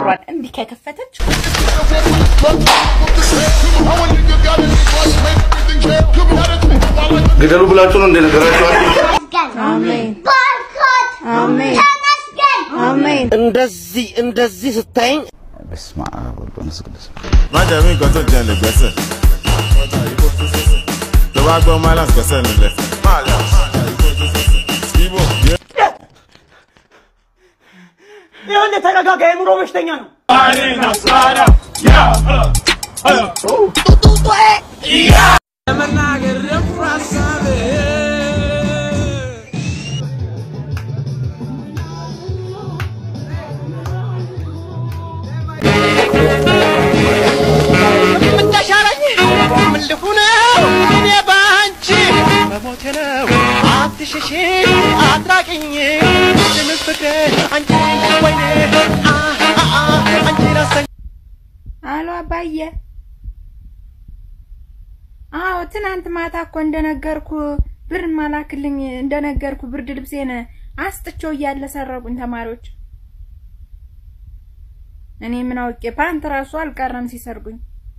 እግሯን እንዲህ ከከፈተች ግደሉ ብላችሁ ነው እንደነገራችኋል። እንደዚህ እንደዚህ ስታይኝ በስመ አብ ወወልድ ወመንፈስ ቅዱስ má jẹ́ mi nǹkan tó jẹ́ lè gbẹ́sẹ̀. tó bá gbọ́ malance gbẹ́sẹ̀ nílẹ̀. Ibo. ይኸውልህ ተረጋጋ፣ የኑሮ በሽተኛ ነው። እንደሻለኝ ምን ልሁነው እኔ ባንቺ በሞቴ ነው አትሽሺ አትራቅኝ ምንም ፍቅር አንቺ ወይኔ አ አ አ አንቺ ራሰኝ አሎ አባዬ። አዎ ትናንት ማታ እኮ እንደነገርኩ ብር ማላክልኝ እንደነገርኩ ብርድ ልብሴን አስጥቼው እያለ ሰረቁኝ ተማሪዎች። እኔ ምን አውቄ ፓንት ራሱ አልቀረም ሲሰርጉኝ።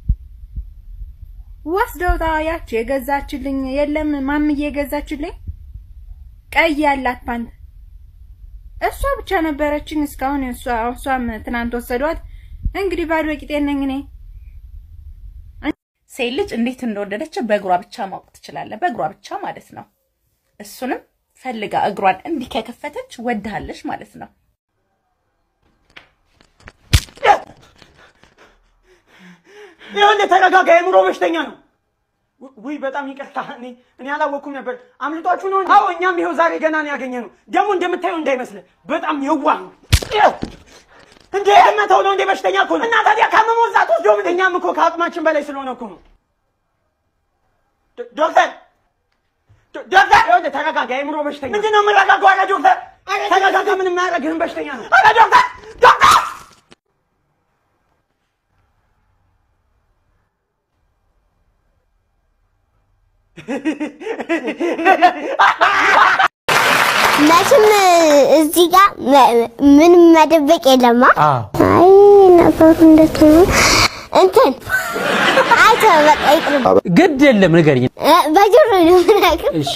ወስደውታ ያች የገዛችልኝ የለም ማምዬ የገዛችልኝ ቀይ ያላት ፓንት እሷ ብቻ ነበረችኝ እስካሁን። እሷ እሷም ትናንት ወሰዷት። እንግዲህ ባዶ ቂጤን ነኝ እኔ። ሴት ልጅ እንዴት እንደወደደች በእግሯ ብቻ ማወቅ ትችላለህ። በእግሯ ብቻ ማለት ነው። እሱንም ፈልጋ እግሯን እንዲህ ከከፈተች ወድሃለች ማለት ነው። ይኸውልህ ተረጋጋ፣ የኑሮ በሽተኛ ነው። ው- ውይ በጣም ይቅርታ፣ እኔ እኔ አላወቅኩም ነበር። አምልጧችሁ ነው እንዴ? አዎ፣ እኛም ይኸው ዛሬ ገና ነው ያገኘነው። ደግሞ እንደምታየው እንዳይመስልህ በጣም የዋህ ነው። እንዴ መተው ነው እንዴ? በሽተኛ እኮ ነው። እና ታዲያ ካመመው እዛ ትወስደው ምን? እኛም እኮ ከአቅማችን በላይ ስለሆነ እኮ ነው። ዶ- ዶክተር ዶ- ዶክተር፣ ይኸውልህ ተረጋጋ፣ የኑሮ በሽተኛ ምንድን ነው የምረጋጋው? ኧረ ዶክተር ተረጋጋ፣ ምንም አያደርግህም፣ በሽተኛ ነው። ኧረ ዶክተር ዶክተር መቼም እዚህ ጋር መ- ምንም መደበቅ የለማ። አይ ነገሩ እንዴት ነው? እንትን አይተ በቃ ይቅርብ። ግድ የለም ንገሪኝ። እ፣ በጆሮ ነው የምነግርህ። እሺ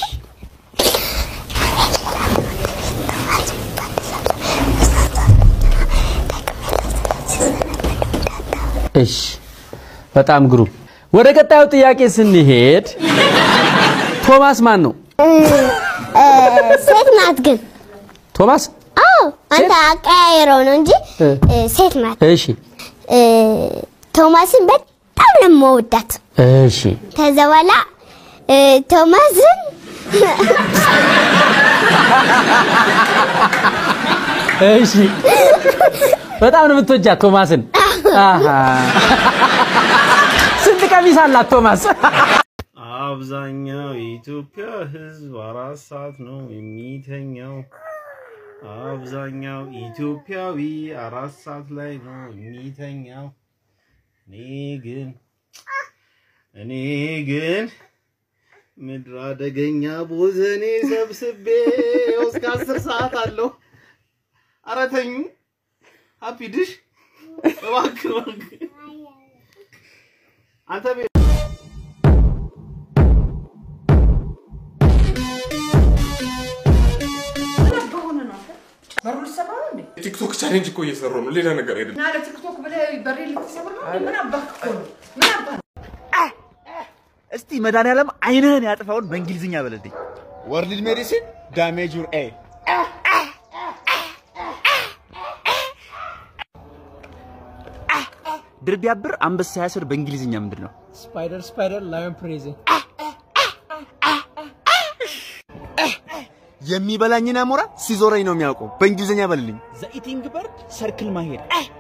እሺ፣ በጣም ግሩም። ወደ ቀጣዩ ጥያቄ ስንሄድ ቶማስ ማን ነው? እ፣ እ፣ ሴት ናት ግን። ቶማስ አዎ አንተ አቀያየረው ነው እንጂ እ። እ፣ ሴት ናት። እሺ እ፣ ቶማስን በጣም ነው የምወዳት። እሺ ከዛ በኋላ እ፣ ቶማስን እሺ በጣም ነው የምትወጃት ቶማስን። አሃ ስንት ቀሚስ አላት ቶማስ? አብዛኛው የኢትዮጵያ ሕዝብ አራት ሰዓት ነው የሚተኛው። አብዛኛው ኢትዮጵያዊ አራት ሰዓት ላይ ነው የሚተኛው። እኔ ግን እኔ ግን ምድር አደገኛ ቦዘኔ ሰብስቤ እስከ አስር ሰዓት አለው። ኧረ ተኙ። ሀፒ ድሽ እባክህ እባክህ አንተ ቤ በሩ ልትሰራ ነው እንዴ? ቲክቶክ ቻሌንጅ እኮ እየሰሩ ነው፣ ሌላ ነገር አይደለም። እና ለቲክቶክ ብለህ በሬ ልትሰብር ነው እንዴ? ምን አባህ እኮ ነው? ምን አባህ እስቲ መድኃኒዓለም አይንህን ያጥፋውን በእንግሊዝኛ በለልኝ። ወርልድ ሜዲሲን ዳሜጅ ዩር ኤ ድር ቢያብር አንበሳ ያስር በእንግሊዝኛ ምንድን ነው? ስፓይደር ስፓይደር ላዮን ፕሬዝ የሚበላኝን አሞራ ሲዞረኝ ነው የሚያውቀው። በእንግሊዝኛ በልልኝ። ዘ ኢቲንግ በርድ ሰርክል ማሄድ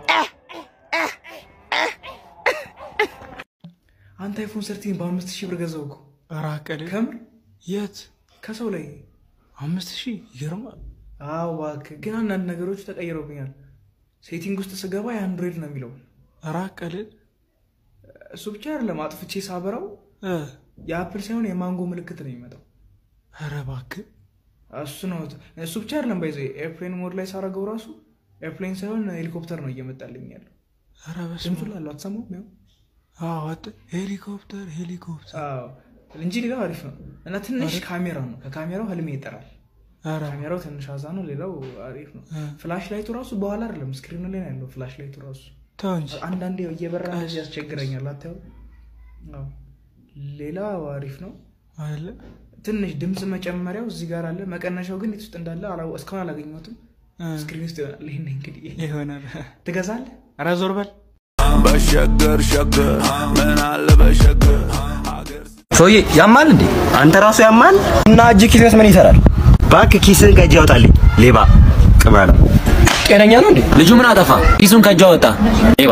አንተ አይፎን ሰርቲን በአምስት ሺህ ብር ገዛው እኮ ራቀል ከምር የት ከሰው ላይ አምስት ሺህ ይገርማል አዎ እባክህ ግን አንዳንድ ነገሮች ተቀይረውብኛል ሴቲንግ ውስጥ ስገባ የአንድሮይድ ነው የሚለው ራቀል እሱ ብቻ አይደለም አጥፍቼ ሳበራው የአፕል ሳይሆን የማንጎ ምልክት ነው የሚመጣው ኧረ እባክህ እሱ ነው እሱ ብቻ አይደለም ባይዘ ኤርፕሌን ሞድ ላይ ሳረገው ራሱ ኤርፕሌን ሳይሆን ሄሊኮፕተር ነው እየመጣልኝ ያለው። ኧረ በስመ ድምፁ ላለው አትሰማውም? ያው አዎ፣ አት- ሄሊኮፕተር ሄሊኮፕተር አዎ እንጂ ሌላው አሪፍ ነው እና ትንሽ ካሜራ ነው። ከካሜራው ህልሜ ይጠራል። ኧረ ካሜራው ትንሽ አዛ ነው። ሌላው አሪፍ ነው። ፍላሽ ላይቱ ራሱ በኋላ አይደለም ስክሪኑ ላይ ነው ያለው። ፍላሽ ላይቱ ራሱ ተው እንጂ አንዳንዴ እየበራ እንደዚህ ያስቸግረኛል። አታየው? አዎ ሌላው አሪፍ ነው። አይደለ ትንሽ ድምፅ መጨመሪያው እዚህ ጋር አለ። መቀነሻው ግን የት ውስጥ እንዳለ አላወ- እስካሁን አላገኘሁትም። ስክሪን ውስጥ ይሆናል። ይሄን እንግዲህ ይሆናል። ትገዛለህ? ኧረ ዞር በል በሸገር ሸገር ምን አለ በሸገር ሰውዬ ያማል እንዴ? አንተ ራሱ ያማል እና እጅ ኪስስ ምን ይሰራል? እባክህ ኪስህን ከእጅ ያውጣልኝ ሌባ ቅማል። ጤነኛ ነው እንዴ? ልጁ ምን አጠፋ? ኪሱን ከእጁ አወጣ። ሌባ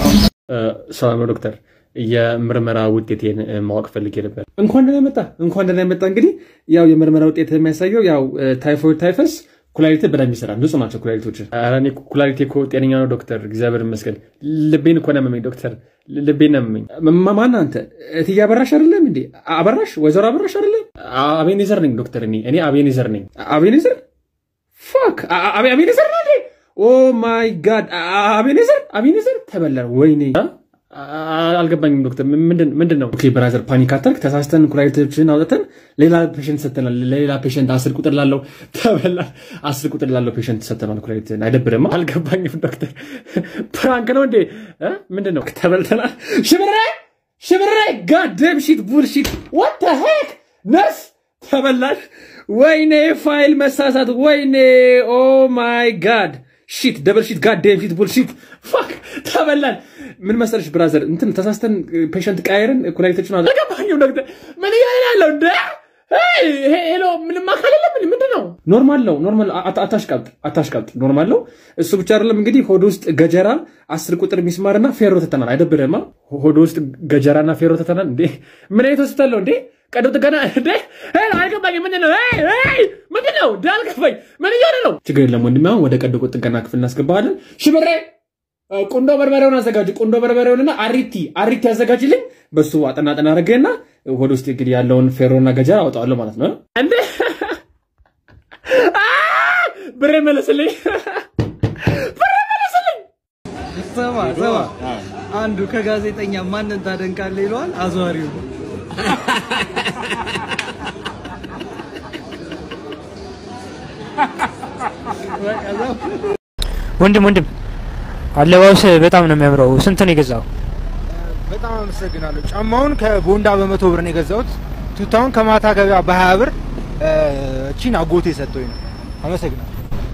ሰላም ነው ዶክተር፣ የምርመራ ውጤቴን እ, ማወቅ ፈልጌ ነበር። እንኳን ደህና መጣ፣ እንኳን ደህና መጣ። እንግዲህ ያው የምርመራ ውጤት የሚያሳየው ያው ታይፎይድ ታይፈስ ኩላሊት በደንብ ይሰራል። ንጹህ ናቸው ኩላሊቶች። ኧረ እኔ ኩላሊቴ እኮ ጤነኛ ነው ዶክተር፣ እግዚአብሔር ይመስገን። ልቤን እኮ ነው ያመመኝ ዶክተር፣ ልቤን ነው ያመመኝ። ማ- ማን አንተ? እትዬ አበራሽ አይደለም እንዴ? አበራሽ፣ ወይዘሮ አበራሽ አይደለም? አቤኔዘር ነኝ ዶክተር፣ እኔ እኔ አቤኔዘር ነኝ። አቤኔዘር ፋክ አቤኔዘር ነው እንዴ? ኦ ማይ ጋድ አቤኔዘር አቤኔዘር ተበላ። ወይኔ አ- አ- አልገባኝም ዶክተር፣ ምንድን ምንድን ነው? ኦኬ ብራዘር ፓኒክ አታርክ። ተሳስተን ኩላሊቶችን አውጥተን ሌላ ፔሽንት ሰጥተናል። ለሌላ ፔሽንት አስር ቁጥር ላለው ተበላ። አስር ቁጥር ላለው ፔሽንት ሰጥተናል ኩላሊትን። አይደብርም? አልገባኝም ዶክተር፣ ፕራንክ ነው እንዴ? አ? ምንድን ነው? ተበልተናል። ሽብሬ ሽብሬ ጋደም ሺት ቡልሺት ዋት ተ ሄክ ነስ ተበላሽ። ወይኔ ፋይል መሳሳት፣ ወይኔ ኦ ማይ ጋድ ሺት ደብል ሺት ጋድ ዴም ሺት ቡልሺት ፋክ ተበላን። ምን መሰለሽ ብራዘር እንትን ተሳስተን ፔሸንት ቀያየርን ኩላሊቶችን አለ አልገባኝም ዶክተር ምን እያለ ያለው እንደ ሄይ፣ ሄ- ሄሎ ምንም አካል የለም እንዴ? ምንድን ነው ኖርማል ነው ኖርማል አታ- አታሽቃብጥ አታሽቃብጥ ኖርማል ነው እሱ ብቻ አይደለም እንግዲህ ሆድ ውስጥ ገጀራ አስር ቁጥር ሚስማርና ፌሮ ተተናል አይደብርማ ሆድ ውስጥ ገጀራና ፌሮ ተተናል እንዴ ምን አይነት ሆስፒታል ነው እንዴ ቀዶ ጥገና እንዴ ሄይ፣ አልገባኝም ምንድን ነው ሄይ፣ ሄይ፣ ምንድን ነው እንደ አልገባኝ ምን እያለ ነው ችግር የለም ወንድሜ አሁን ወደ ቀዶ ጥገና ክፍል እናስገባሃለን ሽብሬ ቁንዶ በርበሬውን አዘጋጅ። ቁንዶ በርበሬውንና አሪቲ አሪቲ አዘጋጅልኝ። በሱ አጠና አጠና አድርገህና ወደ ውስጥ እንግዲህ ያለውን ፌሮና ገጀራ አወጣዋለሁ ማለት ነው። እንዴ አ! ብሬ መለስልኝ፣ ብሬ መለስልኝ። ስማ ስማ፣ አንዱ ከጋዜጠኛ ማንን ታደንቃለህ ይለዋል አዘዋሪው ነው። ወንድም ወንድም አለባበስ በጣም ነው የሚያምረው። ስንት ነው የገዛው? በጣም አመሰግናለሁ። ጫማውን ከቦንዳ በመቶ ብር ነው የገዛሁት። ቱታውን ከማታ ገበያ በሀያ ብር እ፣ እቺን አጎቴ ሰጥቶኝ ነው። አመሰግናለሁ።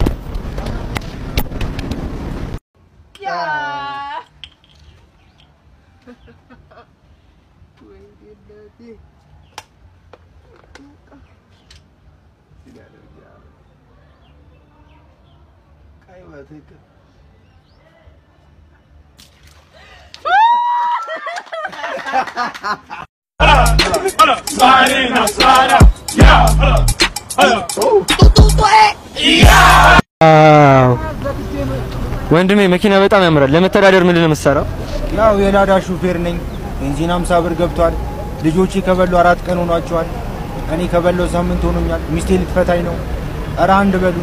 ወንድሜ መኪና በጣም ያምራል። ለመተዳደር ምንድን ነው የምትሰራው? ያው የላዳ ሹፌር ነኝ። ቤንዚን ሃምሳ ብር ገብቷል። ልጆቼ ከበሉ አራት ቀን ሆኗቸዋል። እኔ ከበለው ሳምንት ሆኖኛል። ሚስቴ ልትፈታኝ ነው። ኧረ አንድ በሉን።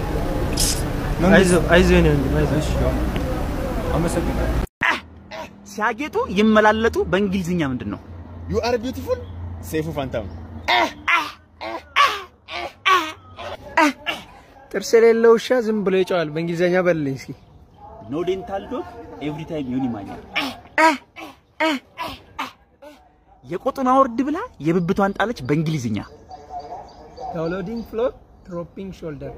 አይዞህ አይዞህ የኔ ወንድም አይዞህ። አመሰግናለሁ። ሲያጌጡ ይመላለጡ በእንግሊዝኛ ምንድን ነው? ዩ አር ቢዩቲፉል ሰይፉ ፋንታሁን ጥርስ የሌለው ውሻ ዝም ብሎ ይጨዋል። በእንግሊዝኛ በልልኝ እስኪ። ኖ ዴንታል ዶግ ኤቭሪ ታይም ዩኒ ማኛል። የቆጡን አወርድ ብላ የብብቷን ጣለች በእንግሊዝኛ። ዳውንሎዲንግ ፍሎር ድሮፒንግ ሾልደር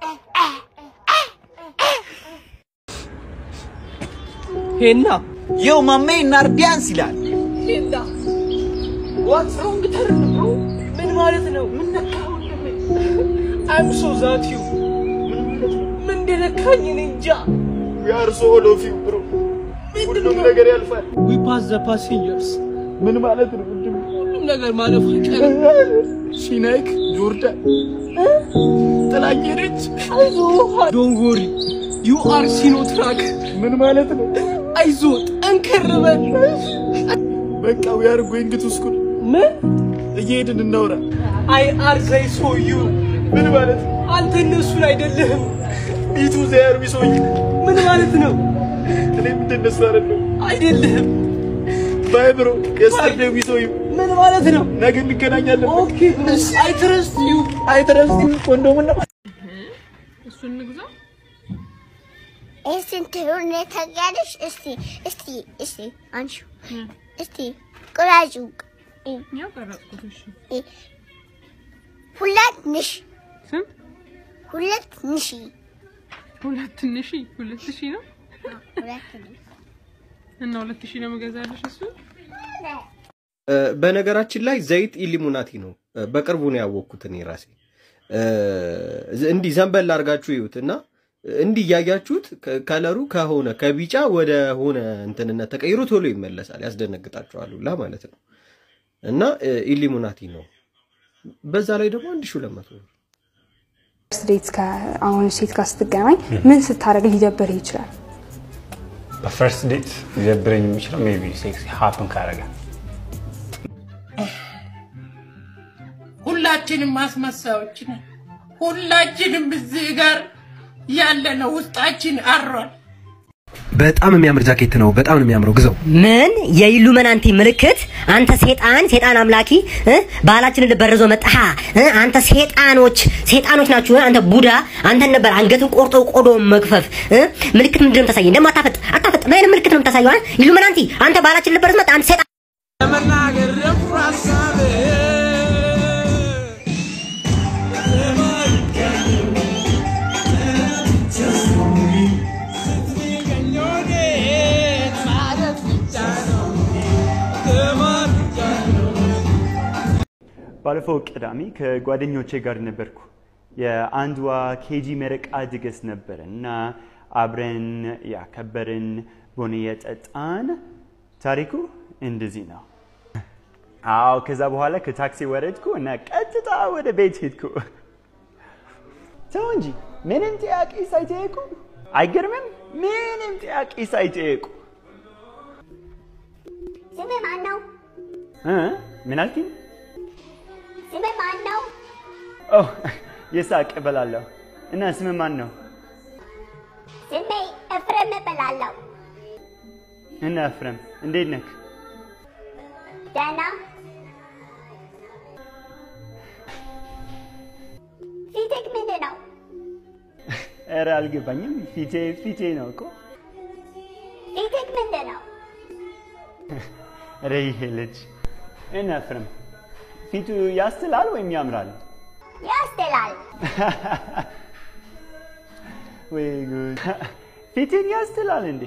ሄና የው ማሜ ናርዲያንስ ይላል። ሄና ዋትስ ሮንግ ተርን ብሮ ምን ማለት ነው? ምን ነካ ወንድሜ? አይም ሶ ዛት ዩ ምን እንደነካኝ እኔ እንጃ። ዊ አር ሶ ኦል ኦፍ ዩ ብሮ ሁሉም ነገር ያልፋል። ዊ ፓስ ዘ ፓሴንጀርስ ምን ማለት ነው? ወንድም ሁሉም ነገር ማለፉ አይቀርም። ሲናይክ ጆርዳን ጥላኝ ሄደች። ዶን ወሪ ዩ አር ሲኖትራክ ምን ማለት ነው? አይዞ ጠንከር በል። በቃ ዊ አር ጎይንግ ቱ ስኩል ምን እየሄድን እናውራ። አይ አር ዘይ ሶ ዩ ምን ማለት ነው? አንተ እነሱን አይደለህም። ሚቱ ዘያር ቢሶይ ምን ማለት ነው? እኔም እንደነሱ አይደለም አይደለህም። ባይ ብሮ የስተርዴው ቢሶይ ምን ማለት ነው? ነገ እንገናኛለን። ኦኬ ብሮ አይ ትረስት ዩ አይ ትረስት ዩ ኮንዶም ነው እሱን እንግዛ። እስቲ እንትኑን ታውቂያለሽ? እስቲ እስቲ እስቲ አንሺው እስቲ ቁራጩ ያው ቀረጽኩት። እሺ እ፣ ሁለት ንሽ ስንት? ሁለት ንሺ ሁለት ትንሽ ሁለት ሺህ ነው ሁለት ንሽ እና ሁለት ሺህ ነው የምገዛልሽ እሱ እ፣ በነገራችን ላይ ዘይት ኢሊሙናቲ ነው። እ፣ በቅርቡ ነው ያወቅኩት እኔ ራሴ። እ፣ እንዲህ ዘንበል አድርጋችሁ ይዩት እና እንዲህ እያያችሁት ከ- ከለሩ ከሆነ ከቢጫ ወደ ሆነ እንትንነት ተቀይሮ ቶሎ ይመለሳል። ያስደነግጣችኋል ሁላ ማለት ነው። እና እ፣ ኢሊሙናቲ ነው። በዛ ላይ ደግሞ አንድ ሺህ ሁለት መቶ ብር። ፈርስት ዴት አሁን ሴት ጋር ስትገናኝ ምን ስታደርግ ሊደብርህ ይችላል? በፈርስት ዴት ሊደብረኝ የሚችለው ሜይ ቢ ሴክስ ሀፕን ካረገ ሁላችንም አስመሳዮች ነን። ሁላችንም እዚህ ጋር ያለነው ውስጣችን አሯል። በጣም የሚያምር ጃኬት ነው። በጣም ነው የሚያምረው። ግዘው። ምን የኢሉሚናንቲ ምልክት? አንተ ሴጣን ሴጣን አምላኪ እ? ባህላችንን ልበርዞ መጣህ እ? አንተ ሴጣኖች ሴጣኖች ናችሁ። እ? አንተ ቡዳ አንተን ነበር አንገትን ቆርጦ ቆዶ መግፈፍ እ? ምልክት ምንድን ነው የምታሳየኝ? ደግሞ አታፈጥ አታፈጥ። ምን አይነት ምልክት ነው የምታሳየው? እ? ኢሉሚናንቲ አንተ ባህላችንን ልበርዞ መጣህ አንተ ሴጣን ለመናገር ደፍሮ ሀሳቤ ባለፈው ቅዳሜ ከጓደኞቼ ጋር ነበርኩ። የአንዷ ኬጂ መረቃ ድግስ ነበረ እና አብረን ያከበርን ቡና የጠጣን። ታሪኩ እንደዚህ ነው። አዎ፣ ከዛ በኋላ ከታክሲ ወረድኩ እና ቀጥታ ወደ ቤት ሄድኩ። ተው እንጂ ምንም ጥያቄ ሳይጠየቁ አይገርምም? ምንም ጥያቄ ሳይጠየቁ ስምህ ማን ነው? እ? ምን አልኪኝ? ስምህ ማን ነው? ኦ የሳቅ እበላለሁ። እና ስም ማን ነው? ስሜ ኤፍሬም እባላለሁ። እና ኤፍሬም እንዴት ነህ? ደህና። ፊትህ ምንድን ነው? ኧረ አልገባኝም። ፊቴ ፊቴ ነው እኮ። ፊትህ ምንድን ነው? ኧረ ይሄ ልጅ እና ኤፍሬም ፊቱ ያስላል ወይም ያምራል? ያስጥላል። ወይ ጉድ! ፊትን ያስላል እንዴ?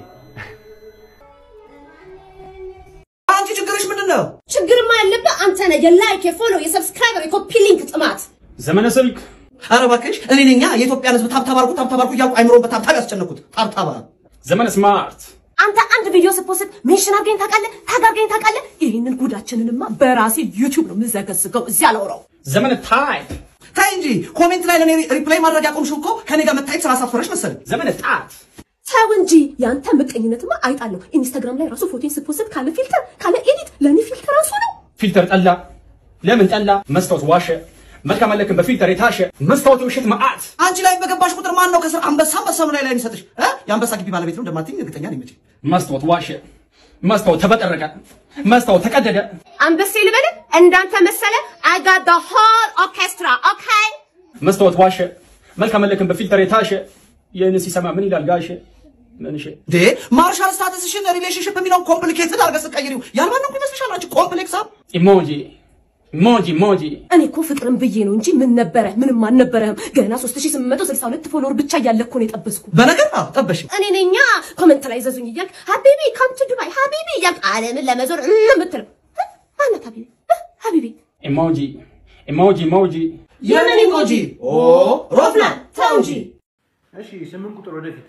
አንቺ ችግርሽ ምንድን ነው? ችግርማ ያለብህ አንተ ነህ። የላይክ የፎሎ የሰብስክራይበር የኮፒ ሊንክ ጥማት። ዘመነ ስልክ ኧረ እባክሽ እኔ ነኛ የኢትዮጵያን ሕዝብ ታብታብ አድርጉ ታብታብ አድርጉ እያልኩ አይምሮን በታብታብ ያስጨነኩት። ታብታብ ዘመነ ስማርት አንተ አንድ ቪዲዮ ስትፖስት ሜንሽን አድርገኝ ታውቃለህ? ታግ አድርገኝ ታውቃለህ? ይህንን ጉዳችንንማ በራሴ ዩቲዩብ ነው የምዘገዝገው። እዚህ አላወራው። ዘመነ ታይፕ ታይ እንጂ ኮሜንት ላይ ለእኔ ሪፕላይ ማድረግ ያቆምሽው እኮ ከኔ ጋር መታየት ስላሳፈረሽ መሰለኝ። ዘመነ ጣት ተው እንጂ ያንተ ምቀኝነትማ አይጣለሁ። ኢንስታግራም ላይ ራሱ ፎቶን ስትፖስት ካለ ፊልተር ካለ ኤዲት ለእኔ ፊልተር ራሱ ነው። ፊልተር ጠላ ለምን ጠላ? መስታወት ዋሸ። መልካም አለክም በፊልተር የታሸ መስታወት ውሸት መዓት አንቺ ላይ በገባሽ ቁጥር ማን ነው ከስር አንበሳ አንበሳ ነው ላይ ላይ የሚሰጥሽ? እ? የአንበሳ ግቢ ባለቤት ነው እንደማትይኝ እርግጠኛ ነኝ መቼም። መስታወት ዋሸ። መስታወት ተበጠረቀ። መስታወት ተቀደደ። አንበሴ ልበል እንዳንተ መሰለ I got the whole orchestra okay መስታወት ዋሸ። መልካም አለክም በፊልተር የታሸ ይህን ሲሰማ ምን ይላል ጋሸ? ምንሽ ዴ ማርሻል ስታተስሽን ሪሌሽንሽፕ የሚለውን ኮምፕሊኬትድ አድርገሽ ስትቀይሪው ያልማንም ይመስልሻል አንቺ ኮምፕሌክስ አብ ኢሞጂ ኢሞጂ ኢሞጂ እኔ እኮ ፍቅርን ብዬ ነው እንጂ ምን ነበረ ምንም አልነበረህም። ገና 3862 ፎሎወር ብቻ እያለ እኮ ነው የጠበስኩ። በነገር አዎ ጠበሽ። እኔ ነኛ ኮመንት ላይ ዘዙኝ እያልክ ሀቢቢ ካም ቱ ዱባይ ሀቢቢ እያልክ ዓለምን ለመዞር እ የምትለው እ? ማናት ሀቢቢ እ? ሀቢቢ ኢሞጂ ኢሞጂ ኢሞጂ የምን ኢሞጂ? ኦ ሮፍናን ተው እንጂ። እሺ ስምንት ቁጥር ወደፊት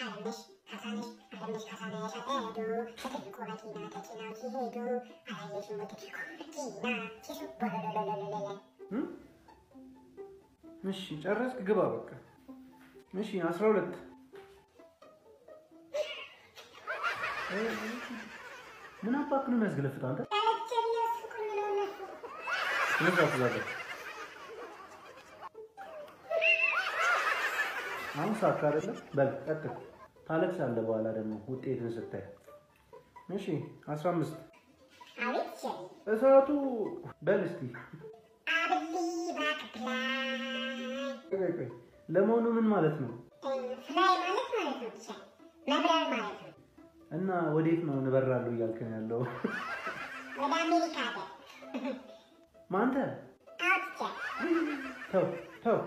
እሺ ጨረስክ? ግባ በቃ። እሺ አስራ ሁለት ምን አባክ ነው የሚያስገለፍጥ አንተ? ስነ ስርዓት እዛ ጋር አሁን ሳካ አይደለም። በል ቀጥል። ታለቅሳለህ በኋላ ደግሞ ውጤትን ስታይ። እሺ አስራ አምስት እሳቱ በል እስቲ ቆይ ቆይ፣ ለመሆኑ ምን ማለት ነው? እና ወዴት ነው እንበራለሁ እያልክ ነው ያለው? ማንተ ተው ተው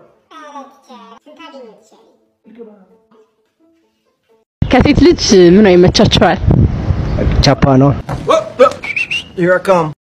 ከሴት ልጅ ምን ይመቻቸዋል? ቻፓ ነው። Here I come.